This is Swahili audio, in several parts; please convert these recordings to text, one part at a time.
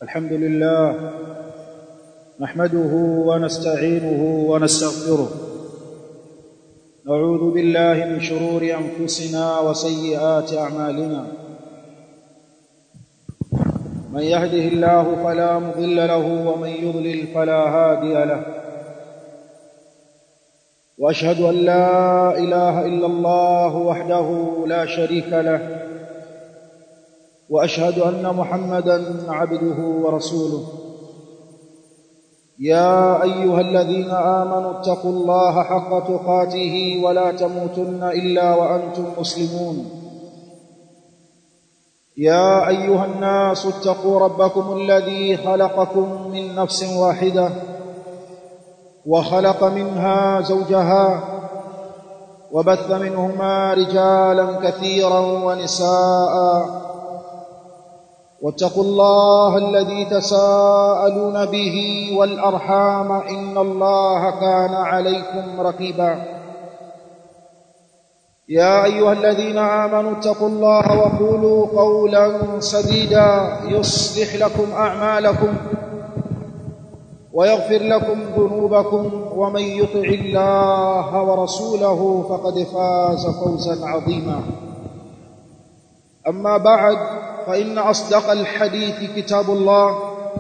الحمد لله نحمده ونستعينه ونستغفره نعوذ بالله من شرور انفسنا وسيئات اعمالنا من يهده الله فلا مضل له ومن يضلل فلا هادي له واشهد ان لا اله الا الله وحده لا شريك له واشهد ان محمدا عبده ورسوله يا ايها الذين امنوا اتقوا الله حق تقاته ولا تموتن الا وانتم مسلمون يا ايها الناس اتقوا ربكم الذي خلقكم من نفس واحده وخلق منها زوجها وبث منهما رجالا كثيرا ونساء واتقوا الله الذي تساءلون به والارحام ان الله كان عليكم رقيبا يا ايها الذين امنوا اتقوا الله وقولوا قولا سديدا يصلح لكم اعمالكم ويغفر لكم ذنوبكم ومن يطع الله ورسوله فقد فاز فوزا عظيما اما بعد فإن أصدق الحديث كتاب الله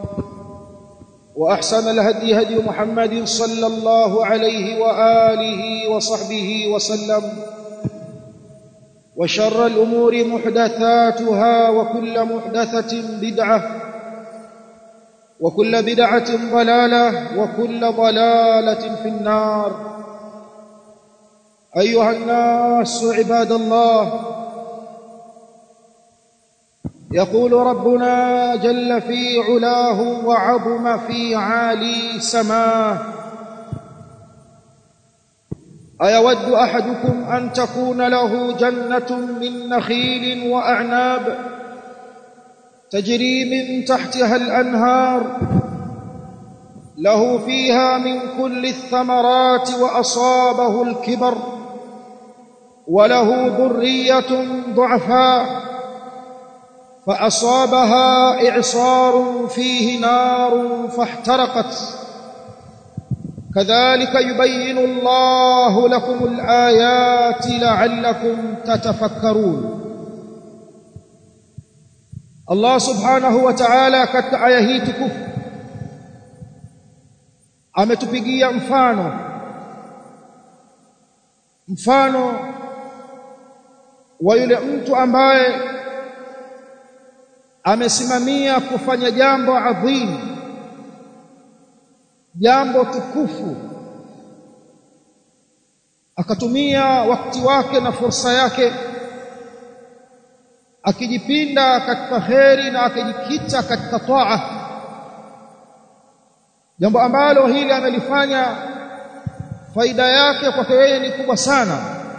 وأحسن الهدي هدي محمد صلى الله عليه وآله وصحبه وسلم وشر الأمور محدثاتها وكل محدثة بدعة وكل بدعة ضلالة وكل ضلالة في النار أيها الناس عباد الله يقول ربنا جل في علاه وعظم في عالي سماه ايود احدكم ان تكون له جنه من نخيل واعناب تجري من تحتها الانهار له فيها من كل الثمرات واصابه الكبر وله ذريه ضعفاء فأصابها إعصار فيه نار فاحترقت كذلك يبين الله لكم الآيات لعلكم تتفكرون الله سبحانه وتعالى katika aya hii tukufu ametupigia mfano mfano wa yule mtu ambaye amesimamia kufanya jambo adhimu jambo tukufu akatumia wakati wake na fursa yake akijipinda katika kheri na akijikita katika taa jambo ambalo hili amelifanya faida yake kwake yeye ni kubwa sana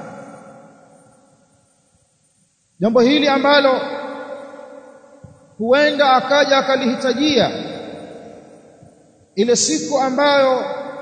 jambo hili ambalo huenda akaja akalihitajia ile siku ambayo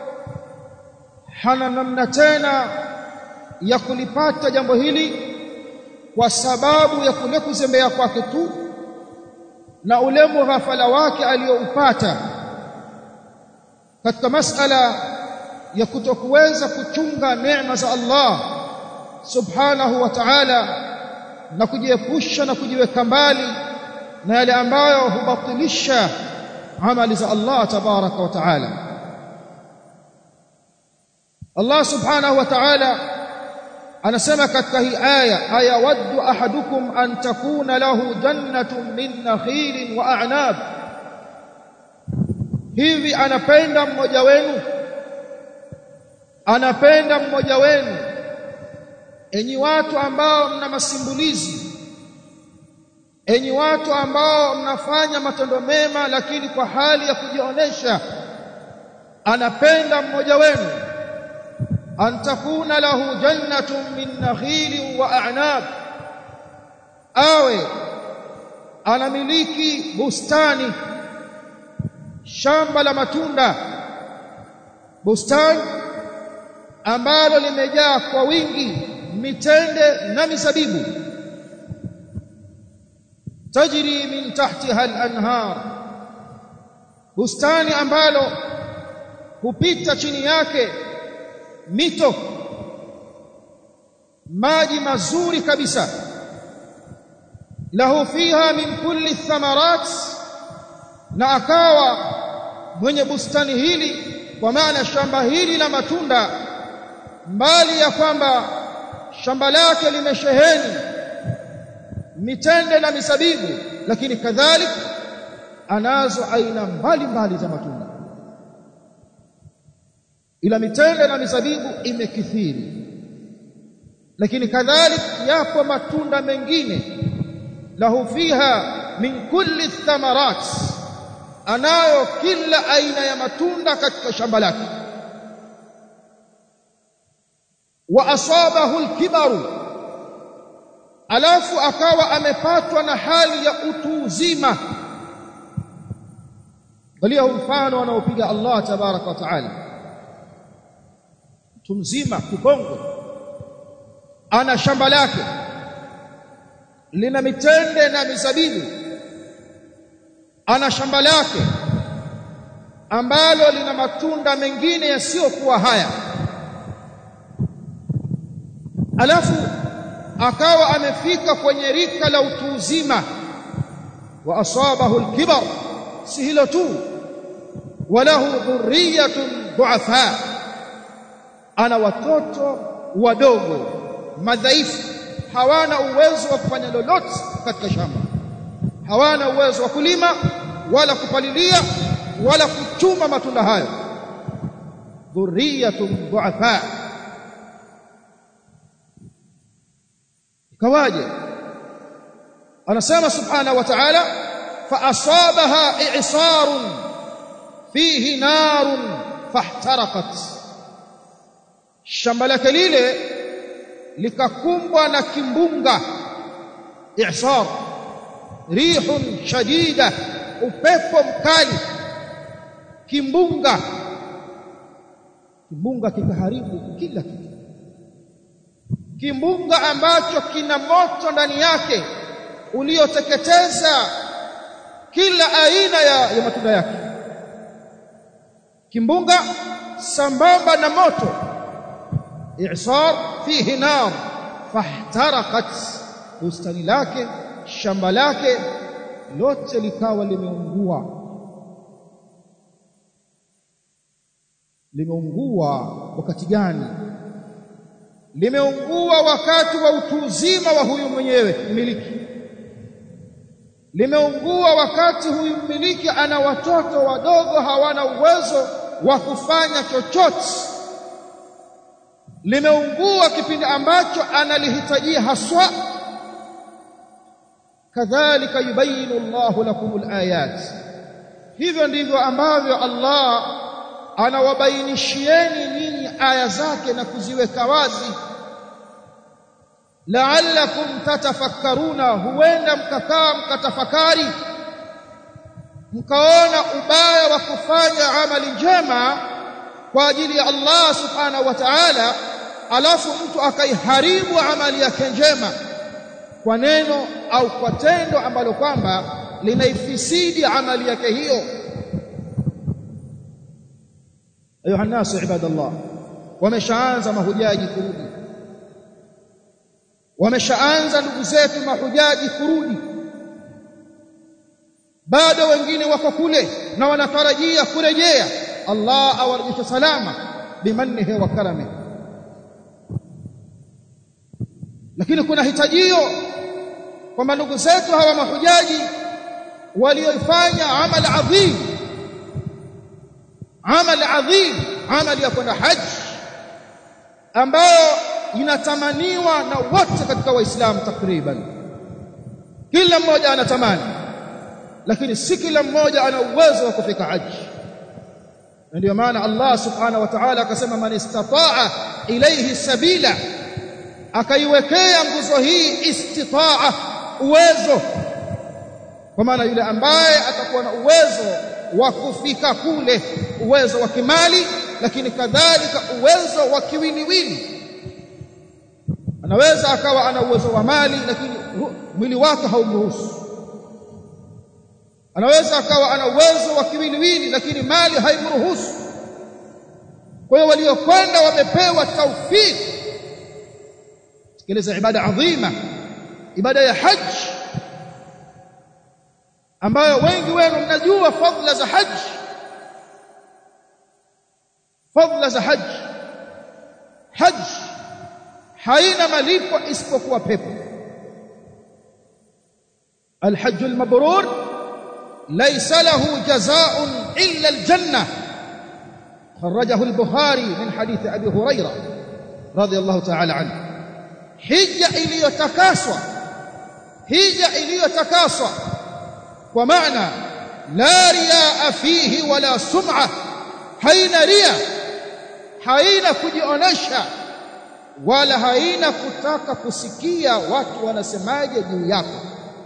hana namna tena ya kulipata jambo hili kwa sababu ya kule kuzembea kwake tu na ule mughafala wake aliyoupata katika masala ya kutokuweza kuchunga neema za Allah subhanahu wa ta'ala na kujiepusha na kujiweka mbali na yale ambayo hubatilisha amali za Allah tabaraka wa taala Allah subhanahu wa ta'ala anasema katika hii aya ayawaddu ahadukum an takuna lahu jannatun min nakhilin wa a'nab hivi anapenda mmoja wenu anapenda mmoja wenu enyi watu ambao mna masimbulizi enyi watu ambao mnafanya matendo mema lakini kwa hali ya kujionesha anapenda mmoja wenu an takuna lahu jannatun min nakhili wa a'nab awe anamiliki bustani shamba la matunda bustani ambalo limejaa kwa wingi mitende na mizabibu tajri min tahtiha al-anhar bustani ambalo hupita chini yake mito maji mazuri kabisa lahu fiha min kulli thamarat na akawa mwenye bustani hili kwa maana shamba hili la matunda mbali ya kwamba shamba lake limesheheni mitende na misabibu lakini kadhalik anazo aina mbalimbali za matunda ila mitende na misabibu imekithiri lakini kadhalik yapo matunda mengine lahu fiha min kulli thamarat anayo kila aina ya matunda katika shamba lake wa asabahu alkibaru alafu akawa amepatwa na hali ya utu uzima angalia mfano anaopiga Allah tabaraka wa taala mtu mzima kikongwe ana shamba lake lina mitende na mizabibu ana shamba lake ambalo lina matunda mengine yasiyokuwa haya alafu akawa amefika kwenye rika la utu uzima wa asabahu alkibar si hilo tu walahu dhurriyatun du'afa ana watoto wadogo madhaifu hawana uwezo wa kufanya lolote katika shamba hawana uwezo wa kulima wala kupalilia wala kuchuma matunda hayo dhurriyatun du'afa ikawaje anasema subhanahu wa ta'ala fa asabaha i'sarun fihi narun fahtaraqat shamba lake lile likakumbwa na kimbunga i'sar rihun shadida upepo mkali kimbunga kimbunga kikaharibu kila kitu kimbunga ambacho kina moto ndani yake ulioteketeza kila aina ya, ya matunda yake kimbunga sambamba na moto i'sar fihi nar fahtaraqat bustani lake shamba lake lote likawa limeungua limeungua wakati gani limeungua wakati wa utu uzima wa huyu mwenyewe mmiliki limeungua wakati huyu mmiliki ana watoto wadogo hawana uwezo wa kufanya chochote limeungua kipindi ambacho analihitajia haswa kadhalika yubayinu Allahu lakumul ayat hivyo ndivyo ambavyo Allah anawabainishieni nyinyi aya zake na kuziweka wazi la'allakum tatafakkaruna huenda mkakaa mkatafakari mkaona ubaya wa kufanya amali njema kwa ajili ya Allah subhanahu wa ta'ala alafu mtu akaiharibu amali yake njema kwa neno au kwa tendo ambalo kwamba linaifisidi amali yake hiyo ayuha nasu ibadallah wameshaanza mahujaji kurudi wameshaanza ndugu zetu mahujaji kurudi bado wengine wako kule na wanatarajia kurejea Allah awarudishe salama bimannihi wa karamihi lakini kuna hitajio kwamba ndugu zetu hawa mahujaji walioifanya amal adhim amal adhim amali ya kwenda haji ambayo inatamaniwa na wote katika waislamu takriban kila mmoja anatamani lakini si kila mmoja ana uwezo wa kufika haji na ndio maana Allah subhanahu wa ta'ala akasema man istataa ilayhi sabila akaiwekea nguzo hii istitaa uwezo kwa maana yule ambaye atakuwa na uwezo wa kufika kule uwezo wa kimali lakini kadhalika uwezo wa kiwiliwili anaweza akawa ana uwezo wa mali lakini mwili wake haumruhusu anaweza akawa ana uwezo wa kiwiliwili lakini mali haimruhusu kwa hiyo waliokwenda wamepewa taufiki tekeleza ibada adhima ibada ya haji ambayo wengi wenu mnajua fadhila za haji fadhila za haji haji haina malipo isipokuwa pepo الحج المبرور ليس له جزاء إلا الجنة خرجه البخاري من حديث أبي هريرة رضي الله تعالى عنه حجة iliyotakaswa hija iliyotakaswa kwa maana la riaa fihi wala sum'a haina ria haina kujionesha wala haina kutaka kusikia watu wanasemaje juu yako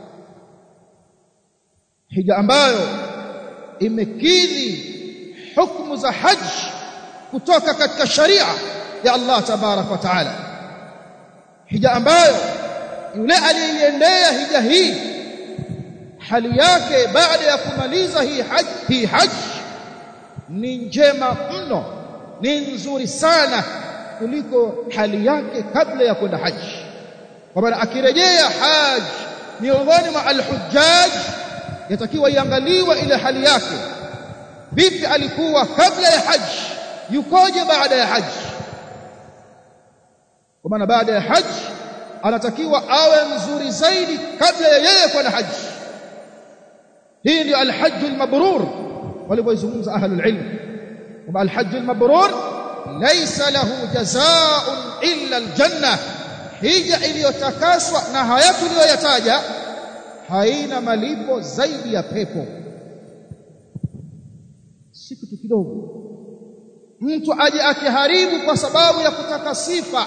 hija ambayo imekidhi hukumu za haji kutoka katika sharia ya Allah tabarak wa taala hija ambayo yule aliyeiendea hija hii hali yake baada ya kumaliza hii haji hii haji ni njema mno ni nzuri sana kuliko hali yake kabla ya kwenda haji kwa maana akirejea haji miongoni mwa alhujjaj yatakiwa iangaliwe ile hali yake vipi alikuwa kabla ya haji yukoje baada ya haji kwa maana baada ya haji anatakiwa awe mzuri zaidi kabla ya yeye kwenda haji hii ndio alhajj almabrur walivyoizungumza ahlul ilm kwamba alhajj almabrur laysa lahu jazaa'un illa aljanna hija iliyotakaswa na haya tuliyoyataja haina malipo zaidi ya pepo si kitu kidogo mtu aje akiharibu kwa sababu ya kutaka sifa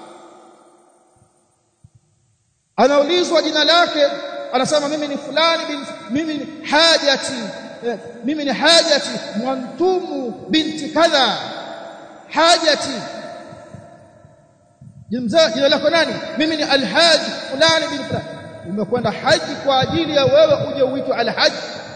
anaulizwa jina lake anasema mimi ni fulani bin, mimi ni hajati eh, mimi ni hajati mwantumu binti kadha hajati jina lako nani mimi ni alhaji fulani bin fulani umekwenda haji kwa ajili ya wewe uje uitwe alhaji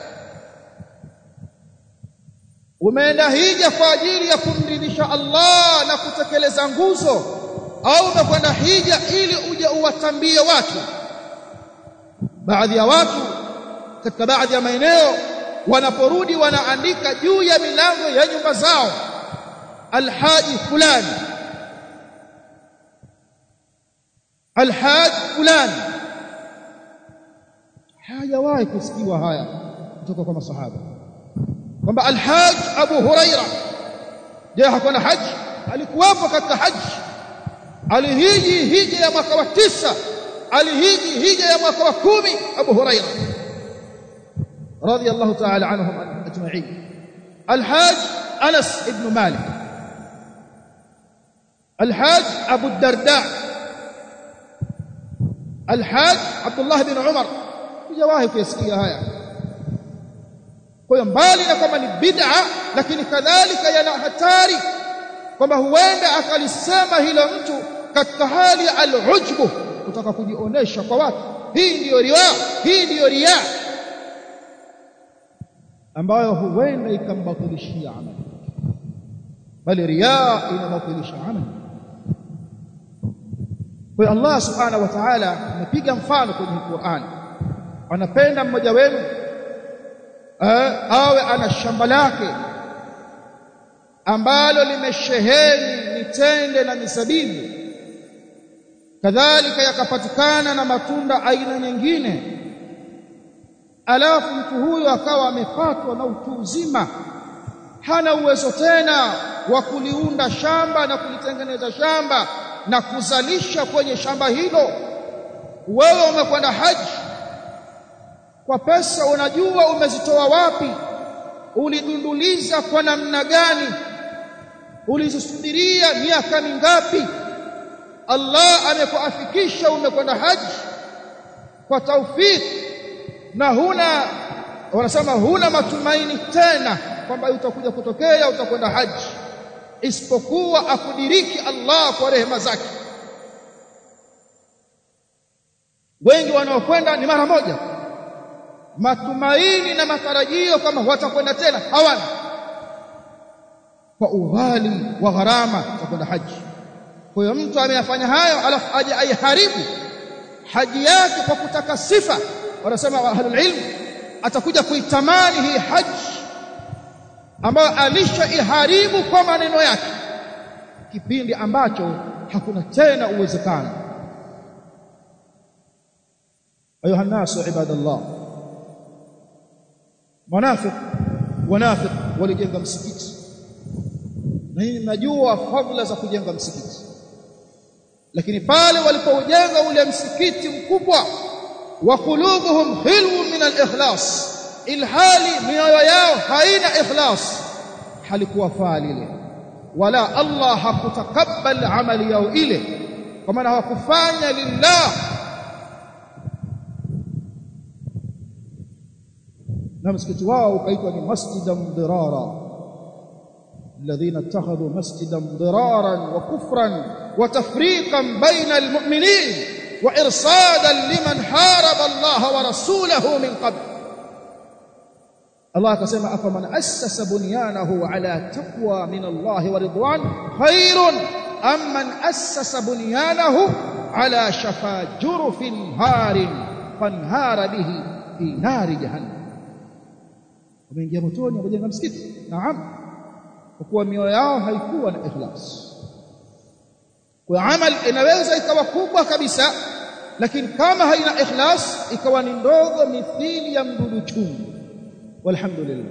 umeenda hija kwa ajili ya kumridhisha Allah na kutekeleza nguzo au umekwenda hija ili uje uwatambie watu baadhi ya watu katika baadhi ya maeneo wanaporudi wanaandika juu ya milango ya nyumba zao alhaji fulani alhaji fulani hajawahi kusikiwa haya kutoka kwa masahaba kwamba alhaj Abu Huraira je hakuwa na haji alikuwapo katika haji alihiji hija ya mwaka wa tisa alihiji hija ya mwaka wa kumi Abu Huraira radiyallahu ta'ala anhum ajma'in alhaj Anas ibn Malik الحاج أبو الدرداء الحاج عبد الله بن عمر hujawahi kuyasikia haya kwa hiyo mbali na kwamba ni bid'a lakini kadhalika yana hatari kwamba huenda akalisema hilo mtu katika hali ya al-ujbu kutaka kujionesha kwa watu hii ndiyo riya hii ndiyo riya ambayo huenda ikambatilishia amali bali riya inabatilisha amali kwa Allah subhanahu wa ta'ala amepiga mfano kwenye Qur'an anapenda mmoja wenu awe ana shamba lake ambalo limesheheni mitende na misabibu kadhalika yakapatikana na matunda aina nyingine alafu mtu huyo akawa amepatwa na utu uzima hana uwezo tena wa kuliunda shamba na kulitengeneza shamba na kuzalisha kwenye shamba hilo wewe umekwenda haji kwa pesa unajua umezitoa wapi ulidunduliza kwa namna gani ulizisubiria miaka mingapi Allah amekuafikisha umekwenda haji kwa taufiki na huna wanasema huna matumaini tena kwamba utakuja kutokea utakwenda haji isipokuwa akudiriki Allah kwa rehema zake wengi wanaokwenda ni mara moja matumaini na matarajio kama watakwenda tena hawana kwa ughali wa gharama za kwenda haji kwa hiyo mtu ameyafanya hayo alafu aje aiharibu haji yake kwa kutaka sifa wanasema ahlul ilm atakuja kuitamani hii haji ambayo alishaiharibu kwa maneno yake kipindi ambacho hakuna tena uwezekano ayuha nasu ibadallah munafiq wanafiq walijenga msikiti na hii mnajua fadhila za kujenga msikiti lakini pale walipoujenga ule msikiti mkubwa wa qulubuhum hilwu min al-ikhlas ilhali mioyo yao haina ikhlas halikuwa faa lile wala Allah hakutakabal amali yao ile kwa maana hawakufanya lillah na msikiti wao ukaitwa ni masjidan dirara الذين اتخذوا مسجدا ضرارا وكفرا وتفريقا بين المؤمنين وارصادا لمن حارب الله ورسوله من قبل الله كما افمن اسس بنيانه على تقوى من الله ورضوان خير ام من اسس بنيانه على شفا جرف هار فانهار به في نار جهنم ومن مotoni wamejenga msikiti naam kwa kuwa mioyo yao haikuwa na ikhlas kwa amal inaweza ikawa kubwa kabisa lakini kama haina ikhlas ikawa ni ndogo mithili ya mdudu chungu walhamdulillah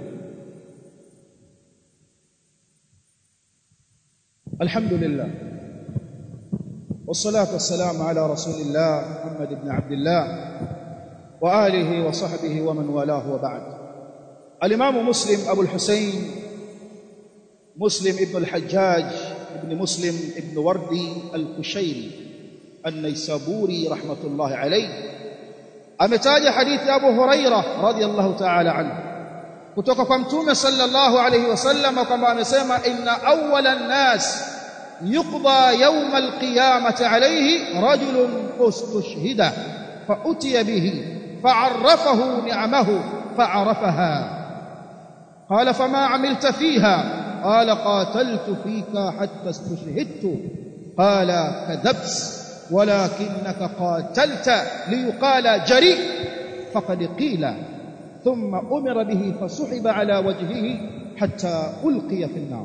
alhamdulillah والصلاه والسلام على رسول الله محمد بن عبد الله واله وصحبه ومن والاه وبعد الامام مسلم ابو الحسين مسلم ابن الحجاج ابن مسلم ابن وردي الكشيري النيسابوري رحمة الله عليه أمتاج حديث أبو هريرة رضي الله تعالى عنه kutoka kwa mtume sallallahu alayhi wasallam kwamba amesema inna awwala an-nas yuqda yawm al-qiyamati alayhi rajulun ustushhida fa utiya bihi fa'arrafahu ni'amahu fa'arafaha qala fama 'amilta fiha قال قاتلت فيك حتى استشهدت قال كذبت ولكنك قاتلت ليقال جريء فقد قيل ثم أمر به فسحب على وجهه حتى ألقي في النار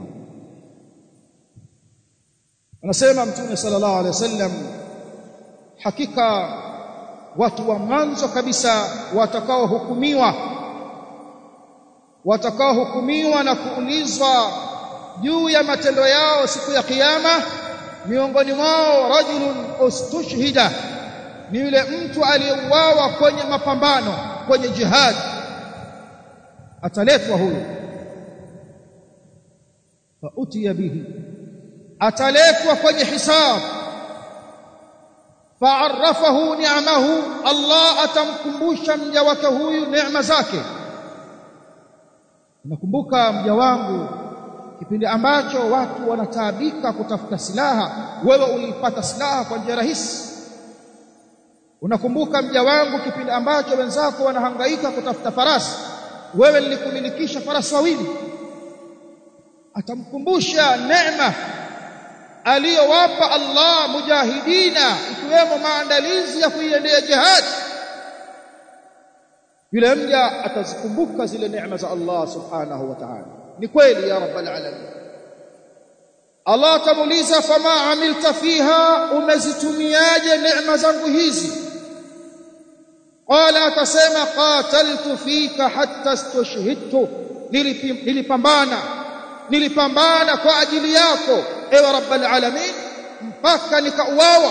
anasema mtume sallallahu alaihi wasallam hakika watu wa mwanzo kabisa watakaohukumiwa watakaohukumiwa na kuulizwa juu ya matendo yao siku ya kiyama miongoni mwao rajulun ustushhida ni yule mtu aliyeuawa kwenye mapambano kwenye jihad ataletwa huyo fa utiya bihi ataletwa kwenye hisab fa'arrafahu ni'amahu Allah atamkumbusha mja wake huyu neema zake nakumbuka mja wangu kipindi ambacho watu wanataabika kutafuta silaha wewe ulipata silaha kwa njia rahisi unakumbuka mja wangu kipindi ambacho wenzako wanahangaika kutafuta farasi wewe nilikumilikisha farasi wawili atamkumbusha neema aliyowapa Allah mujahidina ikiwemo maandalizi ya kuiendea jihad yule mja atazikumbuka zile neema za Allah subhanahu wa ta'ala ni kweli ya rabbal alamin Allah atamuuliza fama amilta fiha umezitumiaje neema zangu hizi qala atasema qataltu fika hatta istushhidtu nilipambana nilipambana kwa ajili yako ewe rabbal alamin mpaka nikauawa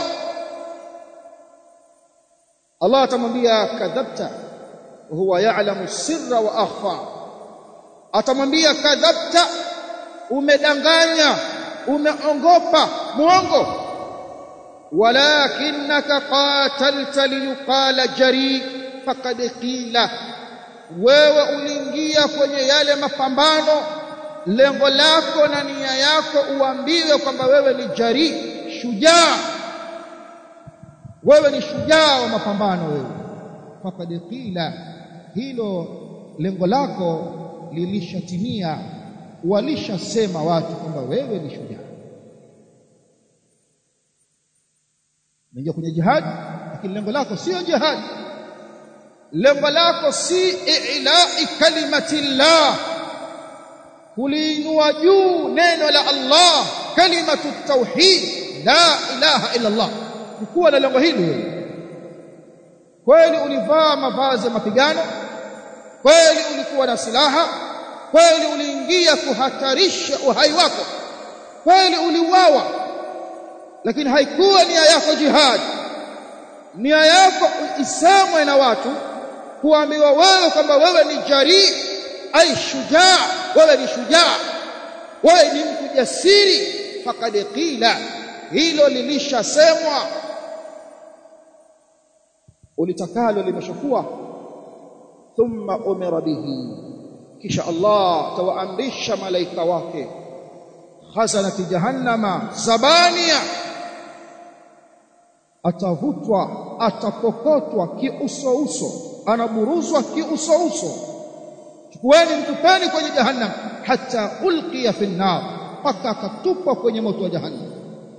Allah atamwambia kadhabta huwa ya'lamu sirra wa akhfa atamwambia kadhabta umedanganya umeongopa muongo walakinaka qatalta liyuqala jari faqad qila wewe uliingia kwenye yale mapambano lengo lako na nia yako uambiwe kwamba wewe ni jari shujaa wewe ni shujaa wa mapambano wewe faqad qila hilo lengo lako lilishatimia walishasema watu kwamba wewe ni shujaa unaingia kwenye jihad lakini lengo lako sio jihad lengo lako si i'la'i kalimati llah kuliinua juu neno la Allah kalimatu tauhid la ilaha illa Allah kuwa na lengo hili kweli ulivaa mavazi ya mapigano kweli ulikuwa na silaha kweli uliingia kuhatarisha uhai wako kweli uliuawa lakini haikuwa nia yako jihad nia yako isemwe na watu kuambiwa wewe kwamba wewe ni jari ai shujaa wewe ni shujaa wewe ni mtu jasiri faqad qila hilo lilishasemwa ulitakalo limeshakuwa thumma umira bihi kisha Allah tawaamrisha malaika wake khazanati jahannama zabania atavutwa atapokotwa kiuso uso anaburuzwa kiuso uso chukueni mtupeni kwenye jahannam hata ulqiya fi nar mpaka akatupwa kwenye moto wa jahannam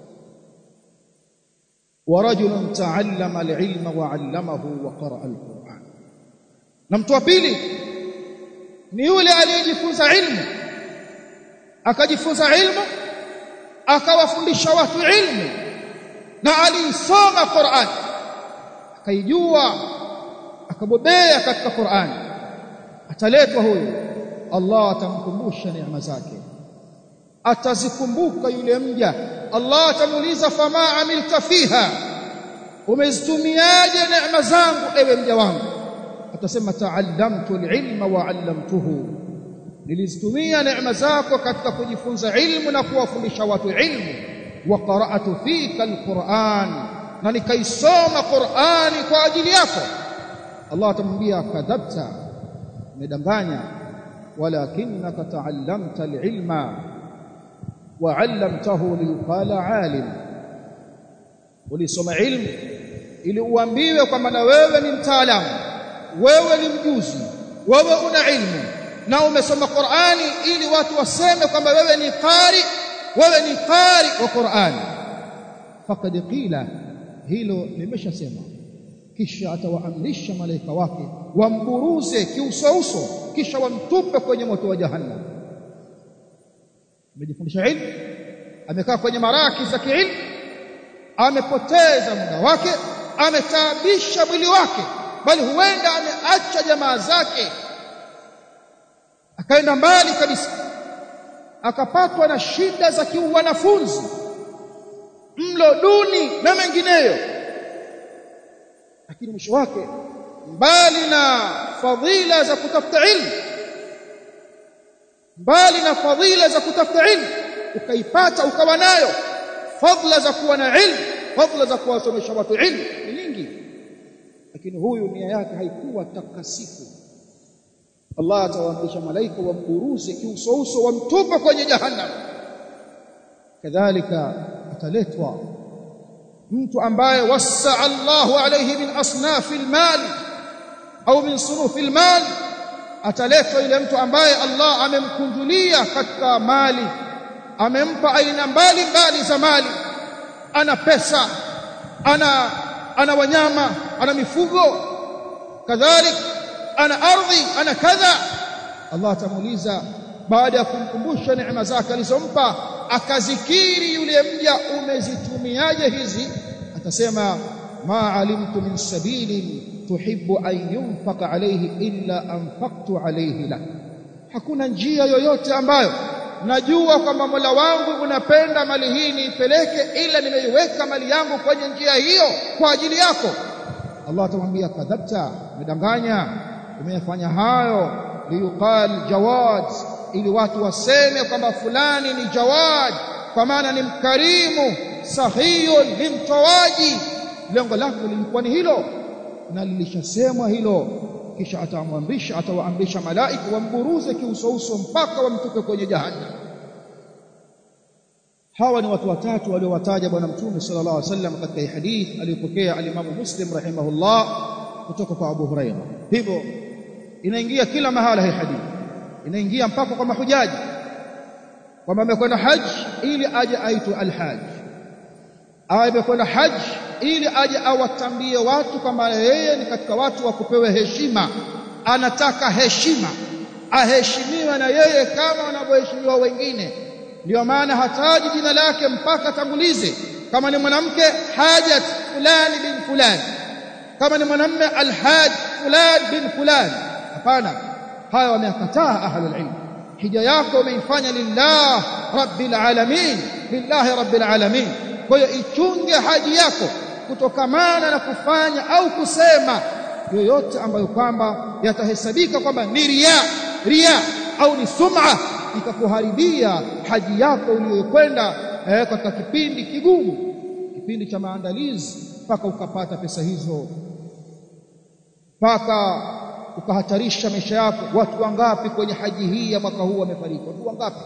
ورجل تعلم العلم وعلمه وقرأ القرآن na mtu wa pili ni yule aliyejifunza ilmu akajifunza ilmu akawafundisha watu ilmu na aliisoma Qur'an akaijua akabobea katika Qur'an ataletwa huyu Allah atamkumbusha neema zake atazikumbuka yule mja Allah atamuuliza fama amilta fiha umezitumiaje neema zangu ewe mja wangu atasema ta'allamtu al-ilma wa 'allamtuhu nilizitumia neema zako katika kujifunza ilmu na kuwafundisha watu ilmu wa qara'atu fika al-Qur'an na nikaisoma Qur'ani kwa ajili yako Allah atamwambia kadhabta umedanganya walakinaka ta'allamta al-ilma wa 'allamtahu liyqala 'alim ulisoma ilmu ili uambiwe kwamba na wewe ni mtaalamu wewe ni mjuzi wewe una ilmu na umesoma Qur'ani ili watu waseme kwamba wewe ni qari wewe ni qari wa Qur'ani faqad qila hilo limeshasema kisha atawaamrisha malaika wake wamburuze kiusouso kisha wamtupe kwenye moto wa jahannam amejifundisha ilmu amekaa kwenye maraki za kiilmu amepoteza muda wake ametaabisha mwili wake bali huenda ameacha jamaa zake akaenda mbali kabisa akapatwa na shida za kiuwanafunzi mlo duni na mengineyo lakini mwisho wake mbali na fadhila za kutafuta ilmu mbali na fadhila za kutafuta ilmu ukaipata ukawa nayo fadhila za kuwa na ilmu fadhila za kuwasomesha watu ilmu ni nyingi lakini huyu nia yake haikuwa takasifu Allah atawaamrisha malaika wamburuze kiusouso wamtupa kwenye jahannam kadhalika ataletwa mtu ambaye wasaa Allahu alayhi min asnafi almal au min sunufi almal ataletwa yule mtu ambaye Allah amemkunjulia katika mali amempa aina mbali mbali za mali ana pesa ana ana wanyama ana mifugo kadhalik ana ardhi ana kadha Allah atamuuliza baada ya kumkumbusha neema zake alizompa akazikiri yule mja umezitumiaje hizi atasema ma alimtu min sabilin tuhibbu an yunfaqa alayhi illa anfaqtu alayhi la hakuna njia yoyote ambayo najua kwamba Mola wangu unapenda mali hii niipeleke ila nimeiweka mali yangu kwenye njia hiyo kwa ajili yako Allah atamwambia kadhabta umedanganya umefanya hayo liyuqal jawad ili watu waseme kwamba fulani ni jawad kwa maana ni mkarimu sahiyun ni mtoaji lengo lako lilikuwa ni hilo na lilishasemwa hilo kisha atamwamrisha atawaamrisha malaika wamburuze kiusouso mpaka wamtupe kwenye jahannam hawa ni watu watatu waliowataja bwana mtume sallallahu alaihi wasallam katika hadith aliyopokea alimamu muslim rahimahullah kutoka kwa abu huraira hivyo inaingia kila mahala hii hadithi inaingia mpaka kwa mahujaji kwamba amekwenda haji ili aje aitwe alhaj au amekwenda haji ili aje awatambie watu kwamba yeye ni katika watu wa kupewa heshima anataka heshima aheshimiwe na yeye kama wanavyoheshimiwa wengine ndio maana hataji jina lake mpaka tangulize kama ni mwanamke hajat fulani bin fulani kama ni mwanamume alhaj fulani bin fulani hapana haya wamekataa ahlul ilm hija yako umeifanya lillah rabbil alamin lillahi rabbil alamin kwa hiyo ichunge haji yako kutokamana na kufanya au kusema yoyote ambayo kwamba yatahesabika kwamba ni ria ria au ni sum'a ikakuharibia haji yako uliyokwenda eh, katika kipindi kigumu kipindi cha maandalizi mpaka ukapata pesa hizo mpaka ukahatarisha maisha yako watu wangapi kwenye haji hii ya mwaka huu wamefariki watu wangapi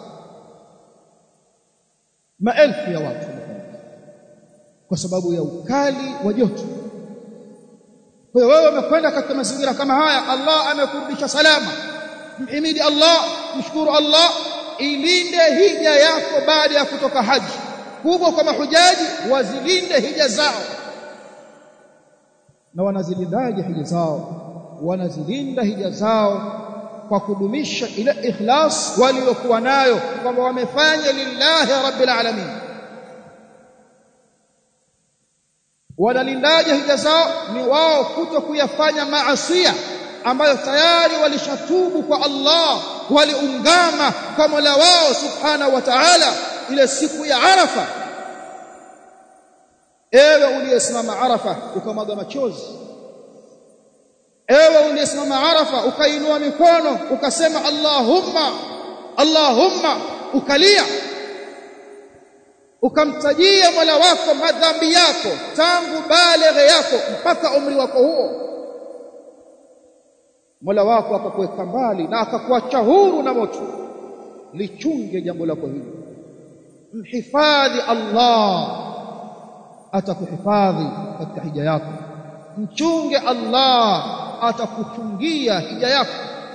maelfu ya watu wamefariki kwa sababu ya ukali wa joto kwa hiyo wewe umekwenda katika mazingira kama haya Allah amekurudisha salama mhimidi Allah mshukuru Allah ilinde hija yako baada ya kutoka haji kubwa kwa mahujaji wazilinde hija zao na wanazilindaje hija zao wanazilinda hija zao kwa kudumisha ile ikhlas waliokuwa nayo kwamba wamefanya lillahi rabbil alamin wanalindaje hija zao ni wao kuto kuyafanya maasiya ambayo tayari walishatubu kwa Allah waliungama kwa Mola wao subhanahu wa ta'ala ile siku ya Arafa ewe uliyesimama Arafa ukamwaga machozi ewe uliyesimama Arafa ukainua mikono ukasema Allahumma Allahumma ukalia ukamtajia Mola wako madhambi yako tangu baleghe yako mpaka umri wako huo Mola wako akakuweka mbali na akakuacha huru na moto lichunge jambo lako hili mhifadhi Allah atakuhifadhi katika hija yako mchunge Allah atakuchungia hija yako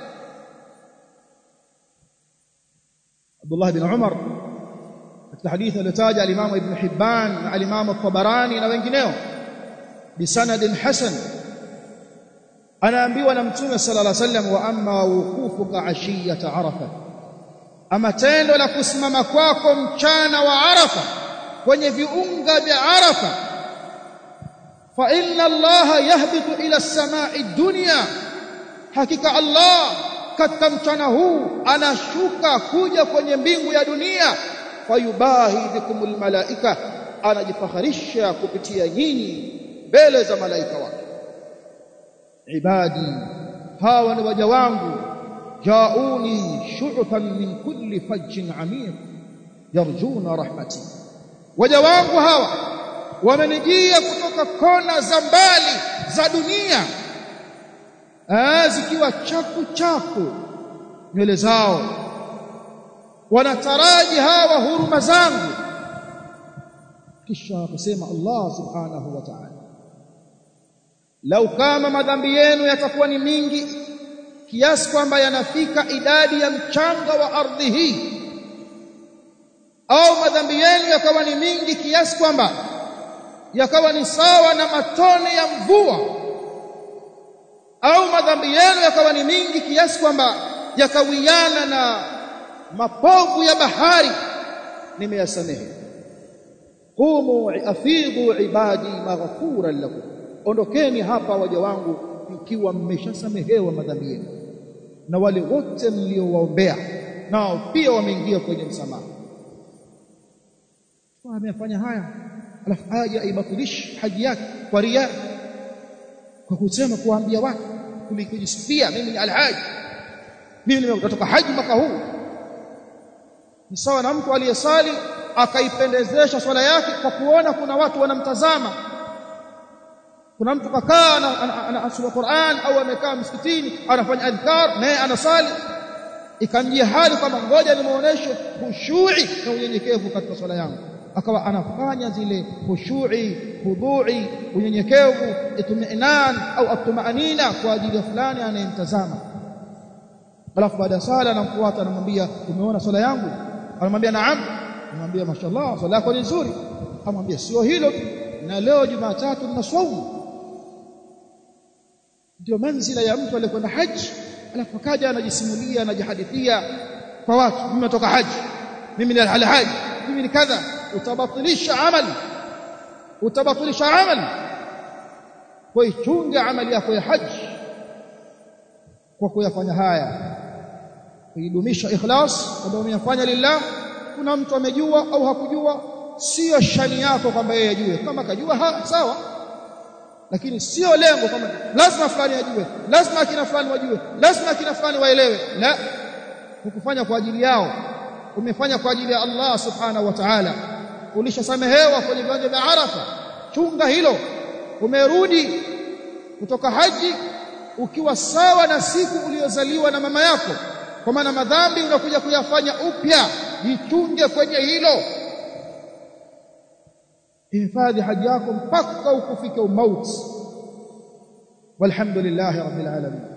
Abdullah bin Umar katika hadithi aliyotaja al-Imam Ibn Hibban na al-Imam At-Tabarani na wengineo bisanadin hasan anaambiwa na mtume sallallahu alaihi wasallam wa amma wuqufuka ashiyata arafa ama tendo la kusimama kwako mchana wa arafa kwenye viunga vya arafa fa inna allaha yahbitu ila as-sama'i dunya hakika allah katika mchana huu anashuka kuja kwenye mbingu ya dunia fayubahi bikumul malaika anajifakharisha kupitia nyinyi mbele za malaika wake ibadi hawa ni waja wangu jauni shu'fan min kulli fajjin amiq yarjuna rahmati waja wangu hawa wamenijia kutoka kona za mbali za dunia ah zikiwa chaku chaku nywele zao wanataraji hawa huruma zangu kisha akasema Allah subhanahu wa ta'ala lau kama madhambi yenu yatakuwa ni mingi kiasi kwamba yanafika idadi ya mchanga wa ardhi hii au madhambi yenu yakawa ni mingi kiasi kwamba yakawa ni sawa na matone ya mvua au madhambi yenu yakawa ni mingi kiasi kwamba yakawiana na mapovu ya bahari nimeyasamehe qumu afidhu ibadi maghfuran lakum ondokeni hapa waja wangu ikiwa mmeshasamehewa madhambi yenu na wale wote mliowaombea nao pia wameingia kwenye msamaha amefanya haya alafu aje aibatilishe haji yake kwa ria kwa kusema kuambia watu kulikujisifia mimi ni alhaji mimi nimetoka haji mwaka huu ni sawa na mtu aliyesali akaipendezesha swala yake kwa kuona kuna watu wanamtazama kuna mtu kakaa anasoma Qur'an au amekaa msikitini anafanya adhkar naye anasali ikamjia hali kwamba ngoja nimuoneshe khushu'i na unyenyekevu katika swala yangu akawa anafanya zile khushu'i khudhu'i unyenyekevu itminan au atmaanina kwa ajili ya fulani anayemtazama alafu baada ya sala anamfuata anamwambia umeona swala yangu anamwambia naam anamwambia mashallah swala yako ni nzuri amwambia sio hilo na leo Jumatatu nina swaumu ndio manzila ya mtu aliyekwenda haji alafu kaja anajisimulia anajihadithia kwa watu mimi natoka haji mimi ni alhaji mimi ni kadha utabatilisha amali utabatilisha amali kwa ichunga amali yako ya haji kwa kuyafanya haya kuidumisha ikhlas kwamba umeyafanya lillah kuna mtu amejua au hakujua sio shani yako kwamba yeye ajue kama kajua ha, sawa lakini sio lengo kwamba lazima fulani ajue lazima akina fulani wajue lazima akina fulani waelewe la hukufanya kwa ajili yao umefanya kwa ajili ya Allah subhanahu wa ta'ala ulishasamehewa kwenye viwanja vya Arafa chunga hilo umerudi kutoka haji ukiwa sawa na siku uliyozaliwa na mama yako kwa maana madhambi unakuja kuyafanya upya jichunge kwenye hilo hifadhi haji yako mpaka ukufike umauti walhamdulillahi rabbil alamin